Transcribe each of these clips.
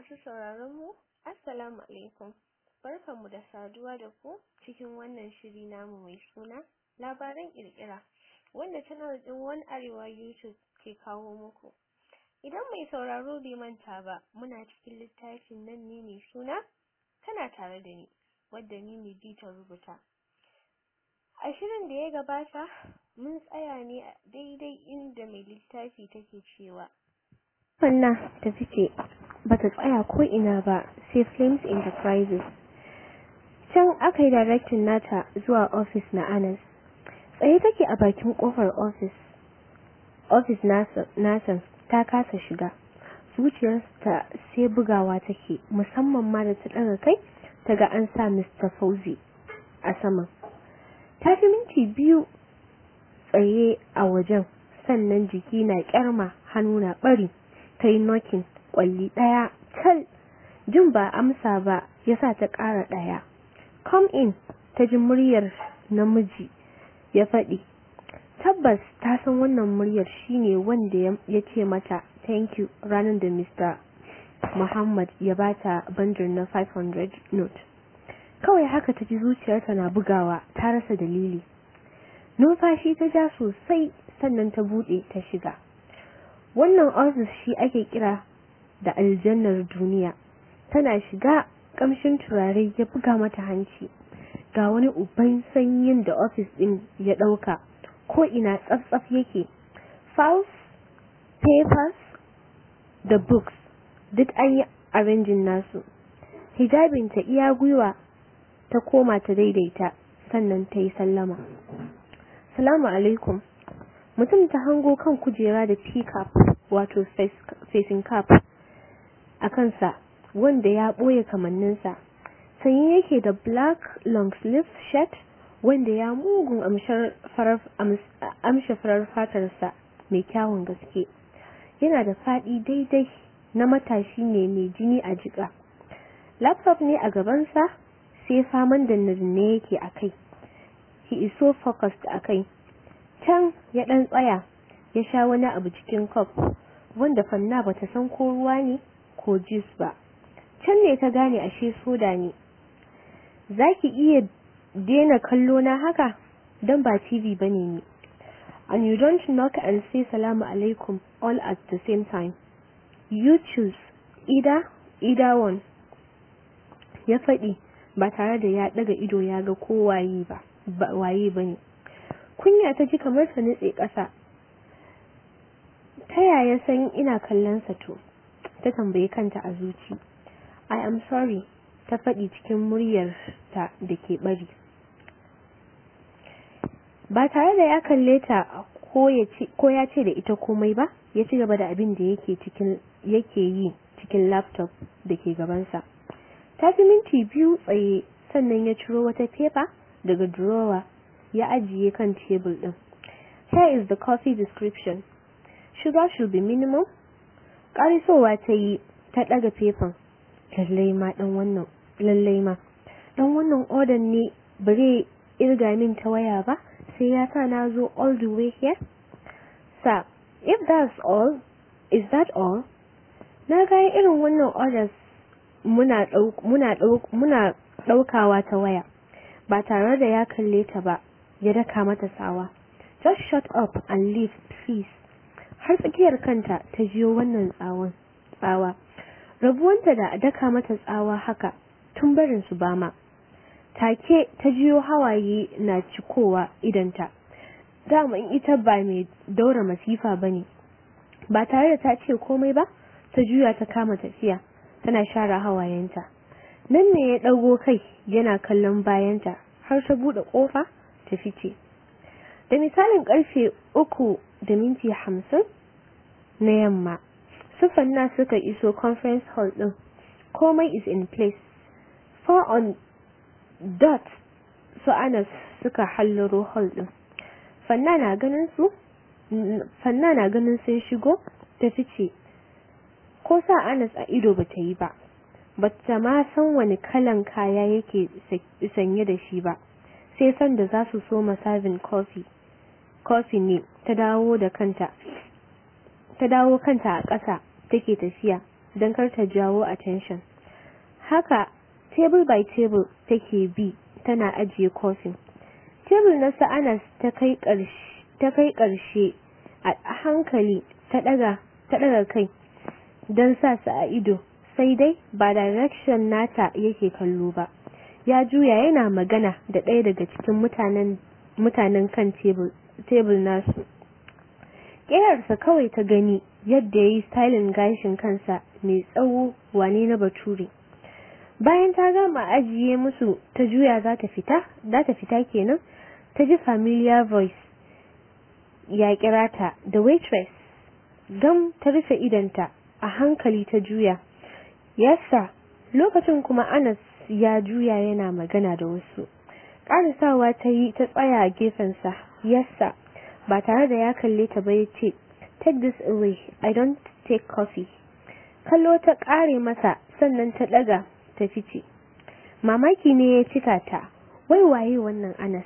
Masu sauraron mu, Assalamu alaikum. Barkanmu da saduwa da ku cikin wannan shiri namu mai suna labaran kirkira wanda channel din One Arewa YouTube ke kawo muku. Idan mai sauraro bai manta ba, muna cikin littafin nan ne mai suna tana tare da ni, wadda ni ne ta rubuta. A shirin da ya gabata, mun tsaya ne a daidai inda mai littafi take cewa. Fanna ta fice bata tsaya ko ina ba sai Flames Enterprises. Can aka yi directing nata zuwa ofis na Anas. Tsaye take a bakin kofar ofis. Ofis nasa ta kasa shiga. Zuciyarta sai bugawa take musamman ma da ta ɗaga kai ta ga an sa Mr. Fauzi a saman. Ta fi minti biyu tsaye a wajen sannan jiki na kyarma hannu na bari ta yi nokin kwalli ɗaya tal jin ba amsa ba ya sa ta ƙara ɗaya come in ta ji muryar namiji ya faɗi tabbas ta san wannan muryar shine wanda ya ce mata thank you ranar da Mr. Muhammad ya bata bandir na 500 note kawai haka ta ji zuciyarta na bugawa ta rasa dalili numfashi ta ja sosai sannan ta buɗe ta shiga wannan ofis shi ake kira da aljannar duniya tana shiga kamshin turare ya buga mata hanci ga wani uban sanyin da ofis din ya dauka ko ina tsaf yake files papers da books duk an yi arrangin nasu hijabin ta iya gwiwa ta koma ta daidaita sannan ta yi sallama salamu alaikum mutum ta hango kan kujera da teacup wato facing cap a kansa wanda ya ɓoye kamanninsa sanye yake da black long sleeve shirt wanda ya mugun amshe farar fatarsa mai kyawun gaske yana da faɗi daidai na matashi ne mai jini a jika laptop ne a gabansa sai faman da ne yake a kai he is so focused a kai can ya ɗan tsaya ya sha wani abu cikin cup wanda fanna bata san ko ruwa ne ko juice ba can ne ta gane ashe soda ne zaki iya daina kallo na haka don ba TV bane ni and you don't knock and say salamu alaikum all at the same time you choose either either one ya faɗi ba tare da ya ɗaga ido ya ga ko waye ba waye bane kunya ta ji kamar ta nutse ƙasa ta yaya san ina kallon sa to ta tambayi kanta a zuci i am sorry ta faɗi cikin muryar ta da ke bari ba tare da ya kalle ta ko ya ce da ita komai ba ya ci gaba da abin da yake cikin yake yi cikin laptop da ke gabansa ta fi minti biyu tsaye sannan ya ciro wata fefa daga drawer ya ajiye kan tebul din here is the coffee description sugar should be minimum karisowa ta yi ta daga fefan lallai ma dan wannan lallai ma dan wannan order ne bare irga min ta waya ba sai ya sa na zo all the way here sir if that's all is that all na ga irin wannan orders muna muna muna daukawa ta waya ba tare da ya kalle ta ba ya daka mata tsawa just shut up and leave please har tsakiyar kanta ta jiyo wannan tsawon tsawa rabuwanta da daka mata tsawa haka tun barin su bama take ta jiyo hawaye na cikowa idanta daman ita ba mai daura masifa bane ba tare da ta ce komai ba ta juya ta kama tafiya tana share hawayenta nan ne ya dago kai yana kallon bayanta har ta bude kofa ta fice da misalin karfe uku da minti hamsin na yamma sufanna suka iso conference hall din komai is in place four on dot su anas suka hallaro hall din fanna na ganin su fanna na ganin sun shigo ta fice ko sa anas a ido bata yi ba bata ma san wani kalan kaya yake sanye da shi ba sai san da za su so serving coffee coffee ne ta dawo da kanta ta dawo kanta a ƙasa take tafiya don kar ta jawo attention haka table by table take bi tana ajiye kofin tebur na sa'anas ta kai ƙarshe a hankali ta ɗaga kai don sa su a ido sai dai ba direction nata yake kallo ba ya juya yana magana da ɗaya daga cikin mutanen kan tebur nasu ƙeyarsa kawai ta gani yadda ya yi stylin gashin kansa mai tsawo wane na bature bayan ta gama ajiye musu ta juya za ta fita za ta fita kenan ta ji familiar voice ya kira ta da waitress gam ta rufe idanta a hankali ta juya yasa lokacin kuma anas ya juya yana magana da wasu ƙarisawa ta yi ta tsaya a gefensa yasa ba tare da ya kalle ta ba ya ce take this away i don't take coffee kallo ta ƙare masa sannan ta ɗaga ta fice mamaki ne ya cika ta wai waye wannan anas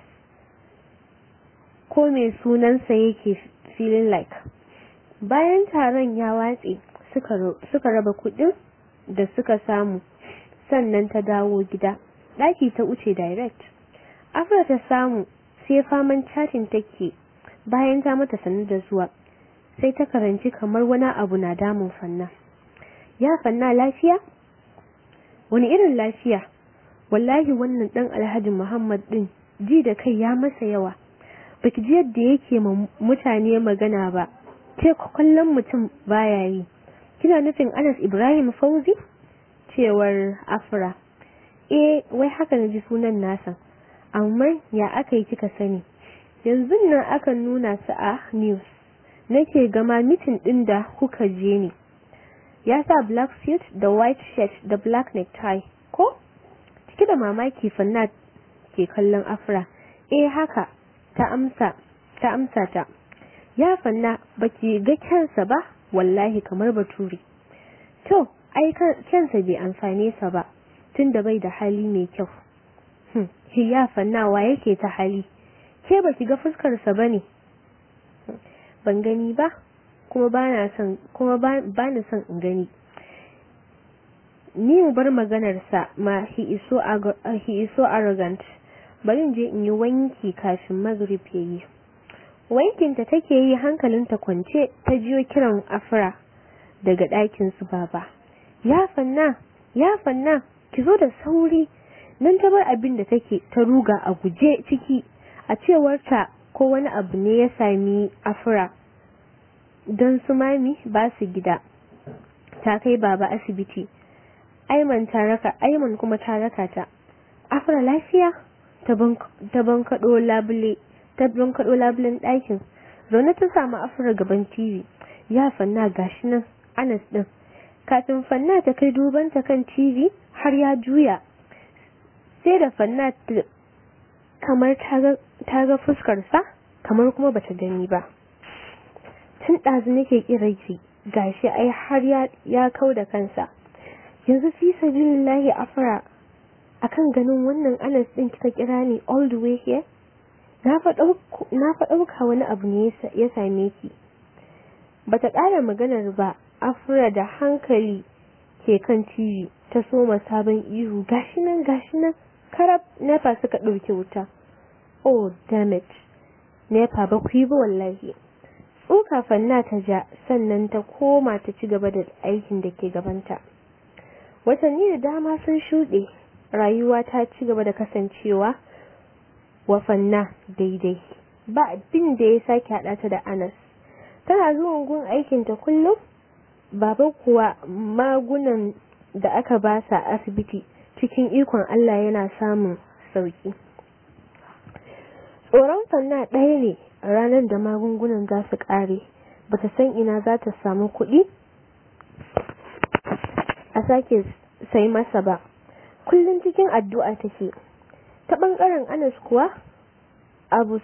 ko mai sunansa yake feeling like bayan taron ya watse suka raba kudin da suka samu sannan ta dawo gida ɗaki ta wuce direct afra ta samu sai faman chatting take bayan ta mata sanar da zuwa sai ta karanci kamar wani abu na damun fanna ya fanna lafiya wani irin lafiya wallahi wannan dan alhaji muhammad din ji da kai ya masa yawa baki ji yadda yake ma mutane magana ba ce kallon mutum baya yi kina nufin anas ibrahim fauzi cewar afra eh wai haka na ji sunan nasa amma ya aka yi kika sani yanzu nan aka nuna su a news nake gama mitin din da kuka je ne ya sa black suit da white shirt da black necktie ko cike da mamaki fanna ke kallon afra eh haka ta amsa ta amsa ta ya fanna baki ga kyansa ba wallahi kamar baturi to ai kyansa bai amfane sa ba tunda bai da hali mai kyau hmm. ya fanna wa yake ta hali ke baki ga fuskarsa bane ban gani ba kuma bana son kuma bani son in gani ni mu bar maganar sa ma he is so he is so arrogant bari in je in yi wanki kafin maghrib yayi wankin ta take yi hankalinta kwance ta jiyo kiran afra daga ɗakin su baba ya fanna ya fanna ki zo da sauri nan ta bar abin da take ta ruga a guje ciki a cewar ta ko wani abu ne ya sami afra don su mami ba su gida ta kai baba asibiti aiman ta raka aiman kuma ta raka ta afra lafiya ta bankaɗo labule ta bankaɗo labulen ɗakin zaune ta samu afra gaban tv ya fanna gashi nan anas ɗin kafin fanna ta kai dubanta kan tv har ya juya sai da fanna kamar ta ga fuskarsa kamar kuma bata gani ba tun ɗazu nake kiraki gashi ai har ya kau da kansa yanzu fi sabilillahi afra akan ganin wannan anas ɗin kika kira ni all the way here na fa ɗauka wani abu ne ya same ki bata ƙara maganar ba afra da hankali ke kan tv ta soma sabon ihu gashi nan gashi nan karab nepa suka ɗauke wuta oh damn it nepa ba ku yi ba wallahi tsoka fanna ta ja sannan ta koma ta ci gaba da aikin da ke gabanta watanni da dama sun shuɗe rayuwa ta ci gaba da kasancewa wa fanna daidai ba abin da ya sake haɗa ta da anas tana zuwan gun aikinta kullum baba kuwa magunan da aka ba sa asibiti cikin ikon Allah yana samun sauki tsoron fanna ɗaya ne ranar da magungunan za su ƙare ba ta san ina za ta samu kuɗi a sake sai masa ba kullum cikin addu'a take ta ɓangaren anas kuwa abu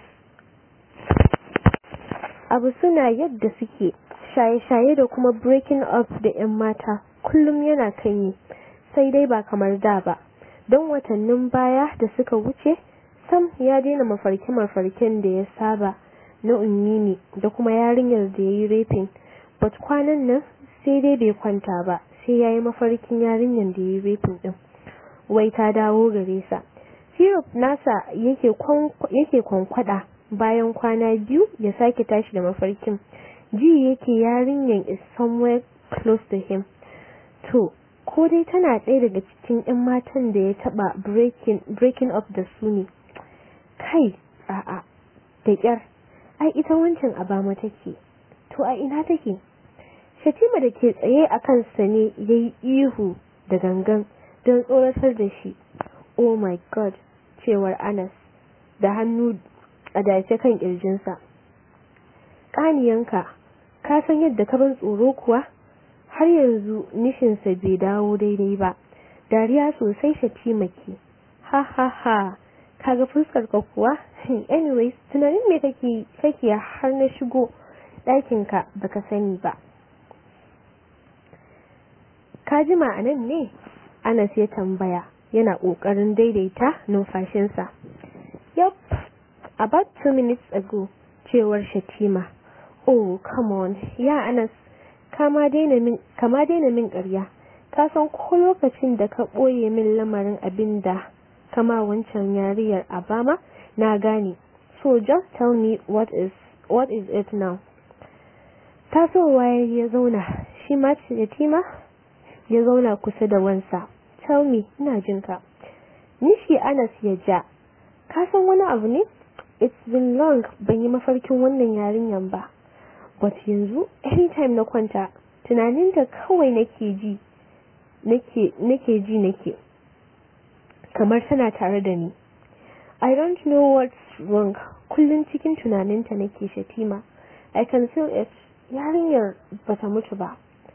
abu suna yadda suke shaye-shaye da kuma breaking up da 'yan mata kullum yana kan yi sai dai ba kamar da ba don watannin baya da suka wuce sam ya daina mafarke-mafarken da ya saba na ummini da kuma yarinyar da ya yi rapin but kwanan nan sai dai bai kwanta ba sai sai yayi mafarkin yarinyar da yayi raping din wai ta dawo gare sa syrup nasa yake yake kwankwada bayan kwana biyu ya sake tashi da mafarkin ji yake yarinyar is somewhere close to him to ko dai tana ɗaya daga cikin 'yan matan da ya taɓa breaking, breaking up da su ne kai a'a da ƙyar ai ita wancan abama take to a ina take shatima da ke tsaye a kansa ne ya yi ihu da gangan don tsoratar da shi oh my god cewar anas da hannu a dace kan ƙirjinsa ƙaniyanka ka san yadda ka ban tsoro kuwa har yanzu nishinsa bai dawo daidai ba dariya sosai shatima ke ha ha ha kaga fuskar ka kuwa anyways tunanin me kake kake har na shigo ɗakin ka baka sani ba ka ji ma'anan ne Anas ya tambaya yana ƙoƙarin daidaita numfashinsa yup about two minutes ago cewar Shatima oh come on ya Anas kama daina min kama daina min ƙarya ka san ko lokacin da ka ɓoye min lamarin abin da kama wancan yariyar Abama na gane so just tell me what is what is it now tasowa ya zauna shi ma Shatima ya zauna kusa da wansa tell me ina jin ka nishi Anas ya ja ka san wani abu ne it's been long ban yi mafarkin wannan yarinyan ba but yanzu anytime na kwanta tunaninta kawai nake ji nake nake ji nake kamar tana tare da ni I don't know what's wrong kullun cikin tunaninta nake shatima I can feel it yarinyar bata mutu ba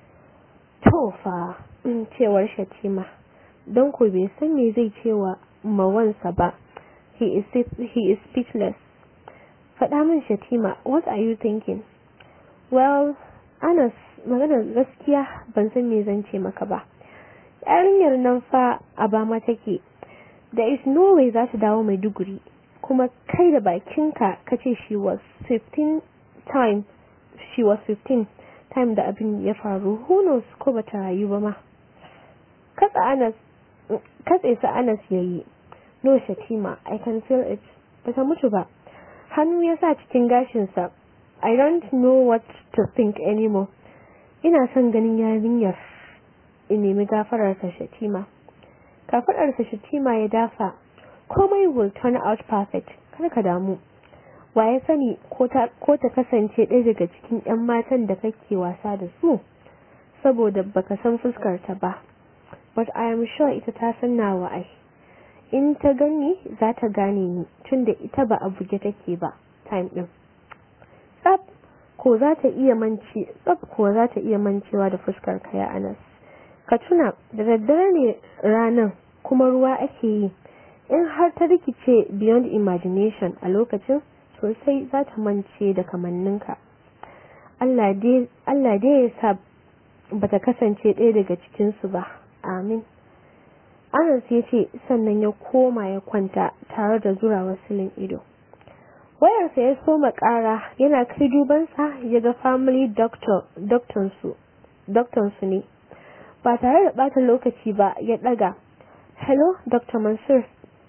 to fa cewar shatima don ko bai san me zai cewa mawansa ba he is he is speechless faɗa min shatima what are you thinking well anas maganar gaskiya ban san me zan ce maka ba yarinyar nan fa a bama take there is no way za ta dawo maiduguri kuma kai da bakinka kace she was 15 time she was 15 time da abin ya faru who knows ko bata rayu ba ma katsa anas katse sa anas yayi no shatima i can feel it bata mutu ba hannu ya sa cikin gashinsa I don't know what to think anymore. Ina son ganin yarinyar in nemi gafararsa Shatima. Kafadarsa Shatima ya dafa. Komai will turn out perfect. Kar ka damu. Wa ya sani ko ta kasance ɗaya daga cikin 'yan matan da kake wasa da su? Saboda baka san fuskar ta ba. But I am sure ita ta san nawa ai. In ta gani za ta gane ni tunda ita ba a buge take ba. Time ɗin. tsab ko za ta iya mance tsab ko za ta iya mancewa da fuskar ka ya Anas ka tuna da daddare ne ranan kuma ruwa ake yi in har ta rikice beyond imagination a lokacin sosai za ta mance da kamanninka Allah dai ya sa bata kasance ɗaya daga cikinsu ba amin Anas ya ce sannan ya koma ya kwanta tare da zura wasilin ido wayarsa ya soma ƙara yana kai dubansa ya ga family doctor su ne ba tare da ɓata lokaci ba ya ɗaga hello dr mansur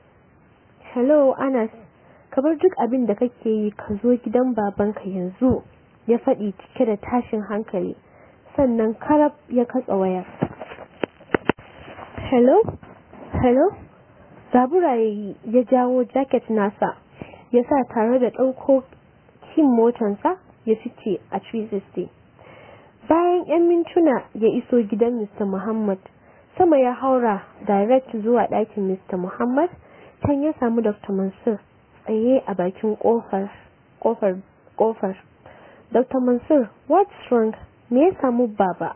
hello anas ka bar duk abin da kake yi ka zo gidan babanka yanzu ya faɗi cike da tashin hankali sannan karab ya katsa wayar hello hello zabura ya jawo jacket nasa ya sa tare da ɗauko kin motansa ya fice a Tuesday. Bayan 'yan mintuna ya iso gidan Mr. Muhammad, sama ya haura direct zuwa ɗakin Mr. Muhammad, can ya samu Dr. Mansur tsaye a bakin ƙofar ƙofar ƙofar. Dr. Mansur, what's wrong? Me ya samu baba?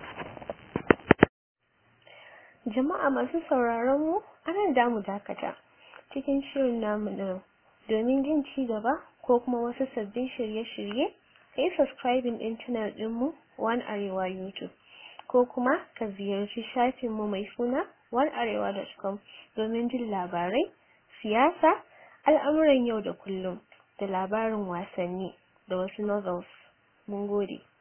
Jama'a masu sauraron mu, ana damu dakata cikin shirin namu na domin jin ci gaba ko kuma wasu sabbin shirye-shirye ka yi subscribing ɗin channel ɗinmu One Arewa YouTube ko kuma ka ziyarci shafinmu mai suna onearewa.com domin jin labarai, siyasa, al'amuran yau da kullum da labarin wasanni da wasu novels. Mun gode.